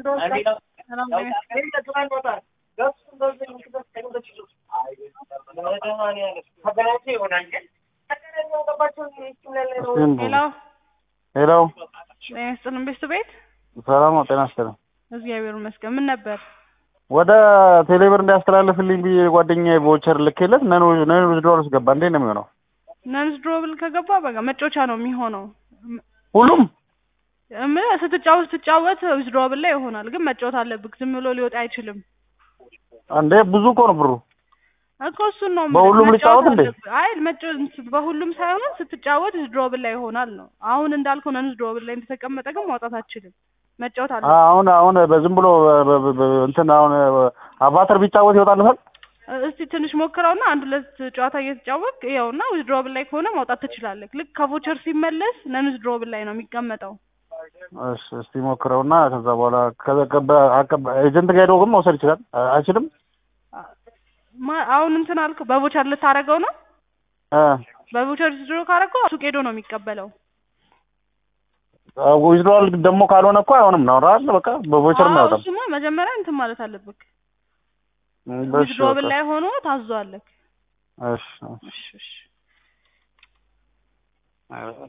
ሄሎ ሄሎ ጤና ይስጥልን ቤት ቤት ሰላም ነው። ጤና ይስጥልኝ። እግዚአብሔር ይመስገን። ምን ነበር? ወደ ቴሌብር እንዲያስተላልፍልኝ ብዬ ጓደኛዬ ቮቸር ልኬለት ነን ነን ዊዝድሮል ውስጥ ገባ። እንዴት ነው የሚሆነው? ነንስ ድሮብል ከገባ በቃ መጫወቻ ነው የሚሆነው። ሁሉም ምን ስትጫወት ስትጫወት ዊዝድሮብል ላይ ይሆናል፣ ግን መጫወት አለብህ። ዝም ብሎ ሊወጣ አይችልም እንዴ ብዙ እኮ ነው ብሩ። እኮ እሱን ነው የምልህ። በሁሉም መጫወት ልጫወት እንዴ? አለብህ። አይ መጫወት በሁሉም ሳይሆን ስትጫወት ዊዝድሮብል ላይ ይሆናል ነው። አሁን እንዳልከው ነንስ ድሮብል ላይ እንደተቀመጠ ግን ማውጣት አትችልም። መጫወት አለብህ። አሁን አሁን በዝም ብሎ በ- በ- በ- እንትን አሁን አቫተር ቢጫወት ይወጣልታል። እስቲ ትንሽ ሞክረውና አንድ ሁለት ጨዋታ እየተጫወቅ ይኸውና ዊዝድሮብል ላይ ከሆነ ማውጣት ትችላለህ። ልክ ከቮቸር ሲመለስ ነን ዊዝድሮብል ላይ ነው የሚቀመጠው። እሺ እስቲ ሞክረውና ከዛ በኋላ ከበ- አቀባ- ኤጀንት ጋር ሄዶ ግን መውሰድ ይችላል አ- አይችልም? ማ- አሁን እንትን አልክ በቮቸር ልታደርገው ነው። እ በቮቸር ዊዝድሮ ካደረገው ሱቅ ሄዶ ነው የሚቀበለው። ዊዝድሮል ደግሞ ካልሆነ እኮ አይሆንም ነው አይደል? በቃ በቮቸር አዎ አይወጣም። እሱማ መጀመሪያ እንትን ማለት አለብህ። እሺ ዊዝድሮብል በቃ ላይ ሆኖ ታዟለህ። እሺ እሺ እሺ